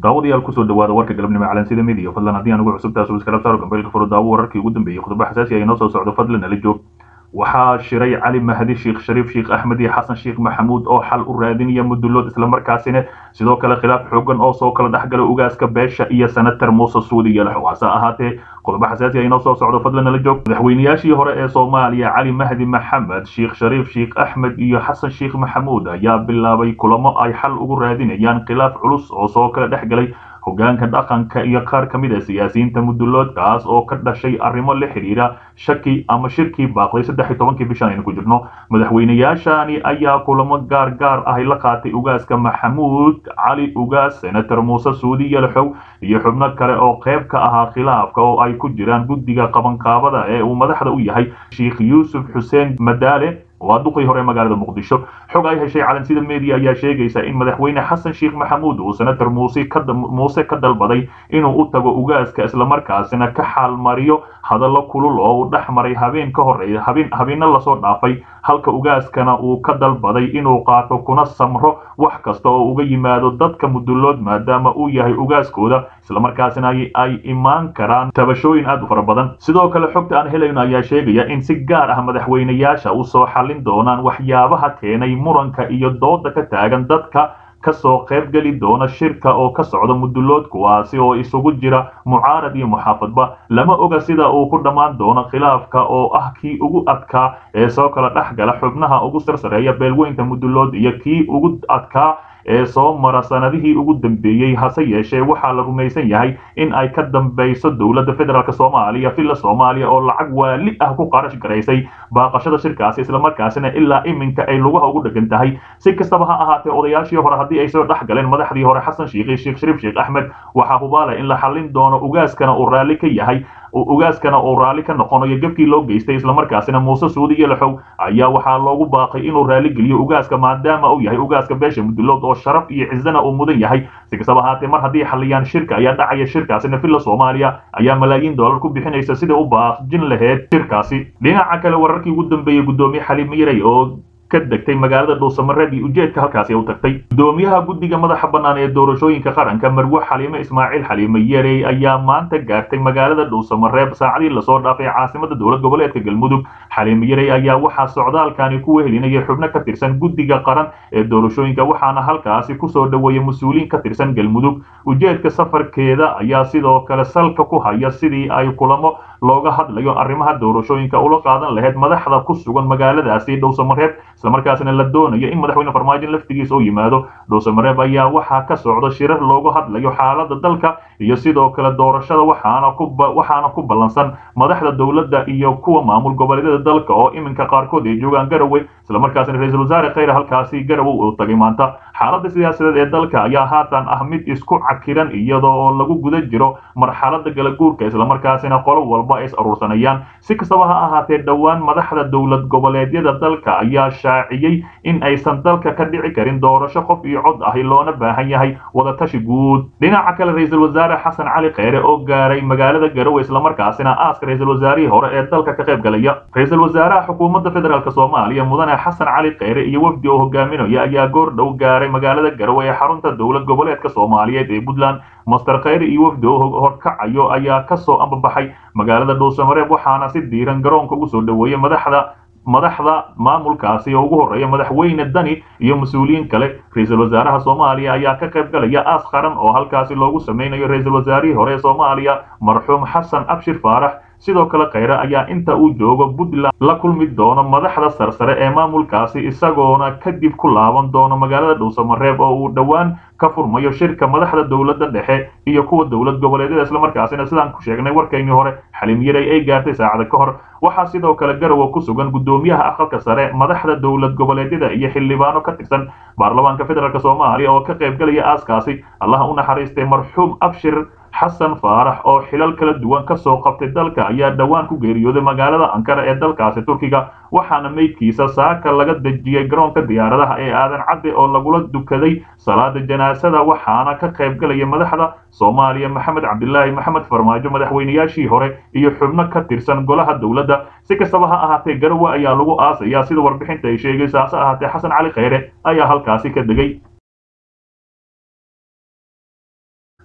daawadayaal kusoo dhawaada warka galabnimo calansida midiya fadlan haddii aan ugu cusubtahay subscribe saaro gambeylka furo daawo wararkii ugu dambeeyey khudbo xasaasi ah inoo soo socdo fadlan nala joog waxaa shiray cali mahdi sheekh shariif sheekh axmed iyo xasan sheekh maxamuud oo xal u raadinaya mudulood islamarkaasina sidoo kale khilaaf xoogan oo soo kala dhexgala ugaaska beesha iyo senator muuse suudi yalax hase ahaatee qodobo xasaasi ah inoo soo socdo fadlan nala joog madaxweynayaashii hore ee soomaaliya cali mahdi maxamed sheekh shariif sheekh axmed iyo xasan sheekh maxamuud ayaa bilaabay kulamo ay xal ugu raadinayaan khilaaf culus oo soo kala dhex galay hogaanka dhaqanka iyo qaar ka mid a siyaasiyiinta muduloodkaas oo ka dhashay arrimo la xidhiira shaki ama shirkii baaqday saddex iyo tobankii bishan aynu ku jirno madaxweynayaashani ayaa kulamo gaar gaar ahy la qaatay ugaaska maxamuud cali ugaas senator muuse suudi yalaxow iyo xubno kale oo qayb ka ahaa khilaafka oo ay ku jiraan guddiga qabanqaabada ee uu madaxda u yahay sheekh yuusuf xuseen madaale waa duqii hore magaalada muqdisho xog ay heshay calansida media ayaa sheegaysa in madaxweyne xasan sheekh maxamuud uu senator muuse muuse ka dalbaday inuu u tago ugaaska islamarkaasina ka xaalmariyo hadallo kulul oo uu dhex maray habeen ka horeeya habeen habeeno lasoo dhaafay halka ugaaskana uu ka dalbaday inuu qaato kuna samro wax kasta oo uga yimaado dadka mudulood maadaama uu yahay ugaaskooda islamarkaasina ay imaan karaan tabashooyin aad u fara badan sidoo kale xogta aan helayno ayaa sheegaya in si gaar ah madaxweynayaasha usoo xallin doonaan waxyaabaha keenay muranka iyo dooda ka taagan dadka kasoo qayb geli doona shirka oo ka socda mudulood kuwaasi oo isugu jira mucaarad iyo muxaafadba lama oga sida uu ku dhammaan doono khilaafka oo ah kii ugu adkaa ee soo kala dhex gala xubnaha ugu sarsareeya beelweynta mudulood iyo kii ugu adkaa ee soo mara sanadihii ugu dambeeyey hase yeeshee waxaa la rumaysan yahay in ay ka dambayso dowladda federaalk soomaaliya villa soomaaliya oo lacag waali ah ku qarash garaysay baaqashada shirkaasi islamarkaasina ilaa iminka ay lugaha ugu dhegan tahay si kastaba ha ahaatee odayaashii hore haddii ay soo dhex galeen madaxdii hore xasan sheekh sheekh shariif sheekh axmed waxaa hubaala in la xallin doono ugaaskana uu raalli ka yahay ugaaskana uu raalli ka noqonayo gebkii loo geystay islamarkaasina muuse suudi yalaxow ayaa waxaa loogu baaqay inuu raalli geliyo ugaaska maadaama uu yahay ugaaska beesha mudulood oo sharaf iyo cizana uu mudan yahay si kastaba ahaatee mar haddii xalliyaan shirka ayaa dhacaya shirkaasina villa soomaaliya ayaa malaayiin dollar ku bixinaysa sida u baaqjin laheyd shirkaasi dhinaca kale wararkii ugu dambeeyey guddoomiye xaliim miray oo ka degtay magaalada dhuusamareeb iyo ujeedka halkaasi u tagtay gudoomiyaha guddiga madaxa bannaan ee doorashooyinka qaranka marwe xaliime ismaaciil xaliime yerey ayaa maanta gaartay magaalada dhuusamareeb saacadii lasoo dhaafay caasimada dowlad goboleedka galmudug xaliime yerey ayaa waxaa socdaalkani ku wehelinaya xubno ka tirsan guddiga qaran ee doorashooyinka waxaana halkaasi kusoo dhoweeyay mas-uuliin ka tirsan galmudug ujeedka safarkeeda ayaa sidoo kale salka ku haya sidii ay kulamo looga hadlayo arrimaha doorashooyinka ula qaadan lahayd madaxda ku sugan magaaladaasi dhowsamareeb islamarkaasina la doonayo in madaxweyne farmaajo laftigiisa u yimaado dhowsamareeb ayaa waxaa ka socda shirar looga hadlayo xaalada dalka iyo sidoo kale doorashada waxaana ku waxaana ku ballansan madaxda dowladda iyo kuwa maamul goboleedyada dalka oo iminka qaarkood ay joogaan garowe islamarkaasina ra-iisul wasaare khayre halkaasi garowe uu tagay maanta xaaladda siyaasadeed ee dalka ayaa haatan ah mid isku cakiran iyadoo oo lagu guda jiro marxalada galaguurka islamarkaasina qolo walba ay is aruursanayaan si kastaba ha ahaatee dhowaan madaxda dowlad goboleedyada dalka ayaa shaaciyey in aysan dalka ka dhici karin doorasho qof iyo cod ahi loona baahan yahay wadatashi guud dhinaca kale ra-iisul wasaare xasan cali kheyre oo gaaray magaalada garowe islamarkaasina aaska ra-iisul wasaarihii hore ee dalka ka qayb galaya ra-iisul wasaaraha xukuumadda federaalk soomaaliya mudane xasan cali kheyre iyo wafdi oo hogaaminaya ayaa goor dhow gaaray magaalada garowe ee xarunta dowlad goboleedka soomaaliyeed ee puntland master kheyre iyo wafdi oo horkacayo ayaa kasoo ambabaxay magaalada dhuusamareeb waxaana si diiran garoonka ugu soo dhoweeyey madaxda madaxda maamulkaasi oo ugu horreeya madaxweyne dani iyo mas-uuliyiin kale ra-iisul wasaaraha soomaaliya ayaa ka qayb galaya aas qaran oo halkaasi loogu sameynayo ra-iisul wasaarihii hore ee soomaaliya marxuum xasan abshir faarax sidoo kale kheyre ayaa inta uu joogo puntland la kulmi doono madaxda sarsare ee maamulkaasi isagoona kadib ku laaban doono magaalada dhuusamareeb oo uu dhowaan ka furmayo shirka madaxda dowladda dhexe iyo kuwa dowlad goboleedyada islamarkaasina sidaan ku sheegnay warkaynii hore xaliim yarey ay gaartay saacada ka hor waxaa sidoo kale garowe ku sugan guddoomiyaha aqalka sare madaxda dowlad goboleedyada iyo xildhibaano ka tirsan baarlamaanka federaalk soomaaliya oo ka qayb galaya aaskaasi allaha u naxariistay marxuum abshir xasan faarax oo xilal kala duwan ka soo qabtay dalka ayaa dhowaan ku geeriyooday magaalada ankara ee dalkaasi turkiga waxaana meydkiisa saaka laga dejiyey garoonka diyaaradaha ee aadan cadde oo lagula dukaday salaada janaasada waxaana ka qayb galaya madaxda soomaaliya maxamed cabdilaahi maxamed farmaajo madaxweynayaashii hore iyo xubno ka tirsan golaha dowladda si kastaba ha ahaatee garowe ayaa lagu aasayaa sida warbixinta ay sheegaysa hase ahaatee xasan cali kheyre ayaa halkaasi ka degay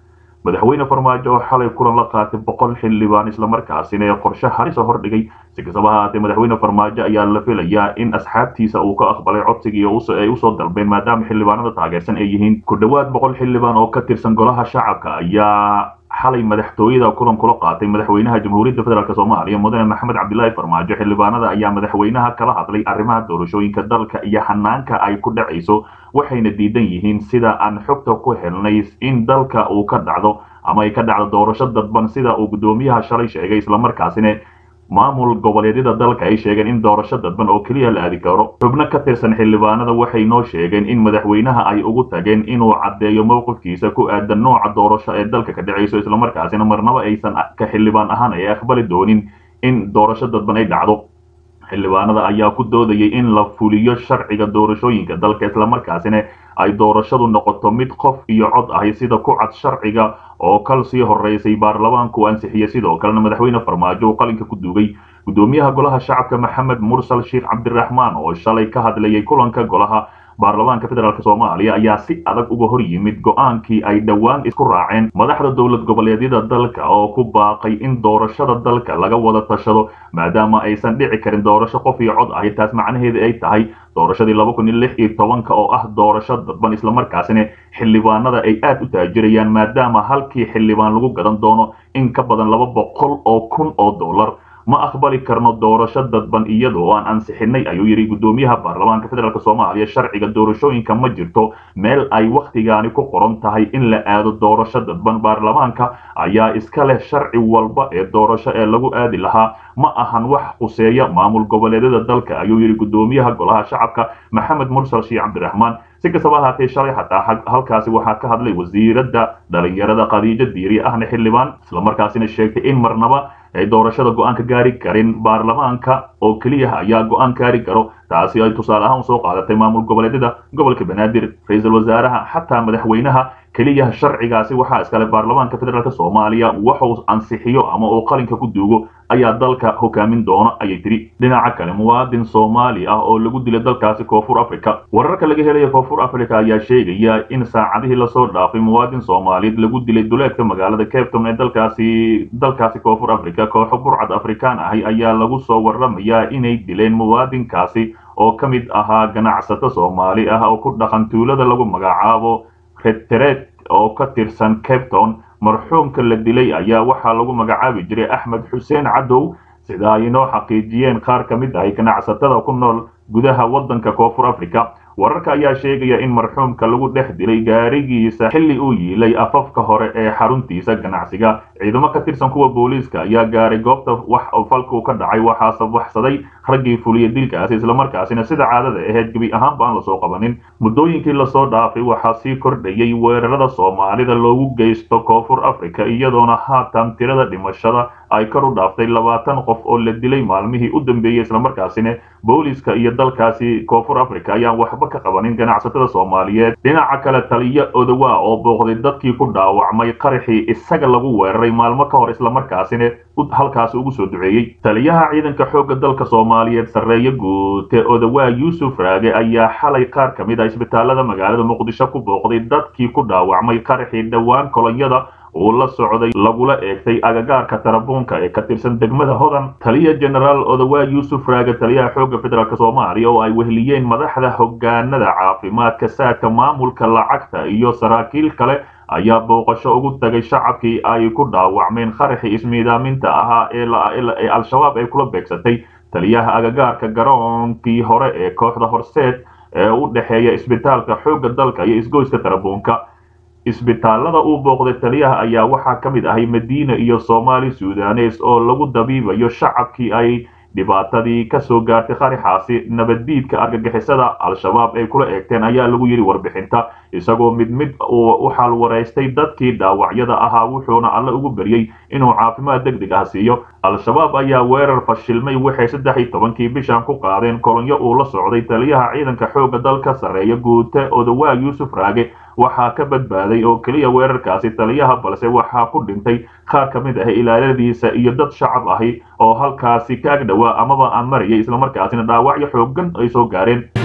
madaxweyne farmaajo oo xalay kulan la qaatay boqol xildhibaan islamarkaasina ee qorshe harisa hordhigay si kastaba haatee madaxweyne farmaajo ayaa la filayaa in asxaabtiisa uu ka aqbalay codsigii ay usoo dalbeen maadaama xildhibaanada taageersan ay yihiin ku dhowaad boqol xildhibaan oo ka tirsan golaha shacabka ayaa xalay madaxtooyada kulan kula qaatay madaxweynaha jamhuuriyadda federaalk soomaaliya mudane maxamed cabdilaahi farmaajo xildhibaanada ayaa madaxweynaha kala hadlay arrimaha doorashooyinka dalka iyo hanaanka ay ku dhacayso waxayna diidan yihiin sida aan xogta ku helnay in dalka uu ka dhacdo ama ay ka dhacdo doorasho dadban sida uu guddoomiyaha shalay sheegay islamarkaasina maamul goboleedyada dalka ay sheegeen in doorasho dadban oo keliya la aadi karo xubno ka tirsan xildhibaanada waxay noo sheegeen in madaxweynaha ay ugu tageen inuu caddeeyo mowqifkiisa ku aadan nooca doorasho ee dalka ka dhacayso islamarkaasina marnaba aysan ka xildhibaan ahaan ay aqbali doonin in doorasho dadban ay dhacdo xildhibaanada ayaa ku doodayay in la fuliyo sharciga doorashooyinka dalka islamarkaasina ay doorashadu noqoto mid qof iyo cod ahi sida ku cad sharciga oo kal sii horeysay baarlamaanku ansixiyey sidoo kalena madaxweyne farmaajo uu qalinka ku duugay guddoomiyaha golaha shacabka maxamed mursal sheekh cabdiraxmaan oo shalay ka hadlayay kulanka golaha baarlamaanka federaalk soomaaliya ayaa si adag uga hor yimid go-aankii ay dhowaan isku raaceen madaxda dowlad goboleedyada dalka oo ku baaqay in doorashada dalka laga wada tashado maadaama aysan dhici karin doorasho qof iyo cod ahi taas macnaheeda ay tahay doorashadii laba kun iyo lix iyo tobanka oo ah doorasho dadban islamarkaasina xildhibaanada ay aad u taajirayaan maadaama halkii xildhibaan lagu gadan doono in ka badan laba boqol oo kun oo dollar ma aqbali karno doorasho dadban iyadoo aan ansixinay ayuu yidhi guddoomiyaha baarlamaanka federaalk soomaaliya sharciga doorashooyinka ma jirto meel ay wakhtigaani ku qoran tahay in la aado doorasho dadban baarlamaanka ayaa iska leh sharci walba ee doorasho ee lagu aadi lahaa ma ahan wax quseeya maamul goboleedyada dalka ayuu yidhi guddoomiyaha golaha shacabka maxamed mursal sheekh cabdiraxmaan si kastaba ahaatee shalay xataa halkaasi waxaa ka hadlay wasiiradda dhalinyarada khadiijo diiri ahna xildhibaan islamarkaasina sheegtay in marnaba ay doorashada go-aan ka gaari karin baarlamaanka oo keliya ayaa go-aan gaari karo taasi ay tusaale ahaan soo qaadatay maamul goboleedyada gobolka banaadir ra-iisul wasaaraha xataa madaxweynaha keliya sharcigaasi waxaa iskale baarlamaanka federaalk soomaaliya waxuu ansixiyo ama uu qalinka ku duugo ayaa dalka hogaamin doona ayay tiri dhinaca kale muwaadin soomaali ah oo lagu dilay dalkaasi koonfur africa wararka laga helaya koonfur africa ayaa sheegaya in saacadihii lasoo dhaafay muwaadin soomaaliyeed lagu dilay duleedka magaalada capton ee dalkaasi dalkaasi koonfur africa kooxo burcad afrikaan ahi ayaa lagu soo waramayaa inay dileen muwaadinkaasi oo ka mid ahaa ganacsato soomaali ah oo ku dhaqan tuulada lagu magacaabo redteret oo ka tirsan capton marxuumka la dilay ayaa waxaa lagu magacaabi jiray axmed xuseen cadow sida ay inoo xaqiijiyeen qaar ka mid ahay ganacsatada ku nool gudaha waddanka koonfur africa wararka ayaa sheegaya in marxuumka lagu dhex dilay gaarigiisa xilli uu yiilay afafka hore ee xaruntiisa ganacsiga ciidamo ka tirsan kuwa booliiska ayaa gaaray goobta wax falku ka dhacay waxaase waxsaday raggii fuliya dilkaasi islamarkaasina sida caadada ahayd gebi ahaanba aan lasoo qabanin muddooyinkii lasoo dhaafay waxaa sii kordhayay weerarada soomaalida loogu geysto koonfur africa iyadoona haatan tirada dhimashada ay kor u dhaaftay labaatan qof oo la dilay maalmihii u dambeeyey islamarkaasina booliiska iyo dalkaasi koonfur africa ayaan waxba ka qabanin ganacsatada soomaaliyeed dhinaca kale taliyo odowa oo booqday dadkii ku dhaawacmay qaraxii isaga lagu weeraray maalmo ka hor islamarkaasina halkaasi ugu soo duceeyey taliyaha ciidanka xoogga dalka soomaaliyeed sarreeye guute odowa yuusuf raage ayaa xalay qaar ka mid ah isbitaalada magaalada muqdisho ku booqday dadkii ku dhaawacmay qaraxii dhowaan kolonyada uu la socday lagula eegtay agagaarka tarabuunka ee ka tirsan degmada hodan taliya genaraal odowa yuusuf raage taliyaha xoogga federaalk soomaaliya oo ay weheliyeen madaxda hogaanada caafimaadka saadka maamulka lacagta iyo saraakiil kale ayaa booqasho ugu tagay shacabkii ay ku dhaawacmeen qaraxii ismiidaaminta ahaa ee al-shabaab ay kula beegsatay taliyaha agagaarka garoonkii hore ee kooxda horseed ee u dhexeeya isbitaalka xoogga dalka iyo isgoyska tarabuunka isbitaalada uu booqday taliyaha ayaa waxaa ka mid ahay madiina iyo soomaali sudanes oo lagu dabiibayo shacabkii ay dhibaatadii ka soo gaartay qaraxaasi nabaddiidka argagixisada al-shabaab ay kula eegteen ayaa lagu yidhi warbixinta isagoo mid mid u xaalwaraystay dadkii dhaawacyada ahaa wuxuuna alle ugu beryey inuu caafimaad deg deg ah siiyo al-shabaab ayaa weerar fashilmay waxay saddex iyo tobankii bishan ku qaadeen kolonyo uu la socday taliyaha ciidanka xoogga dalka sarreeya guute odowaa yuusuf raage waxaa ka badbaaday oo keliya weerarkaasi taliyaha balse waxaa ku dhintay qaar ka mid ah ilaaladiisa iyo dad shacab ahi oo halkaasi ka ag dhowaa amaba aan marayay islamarkaasina dhaawacyo xooggan ay soo gaareen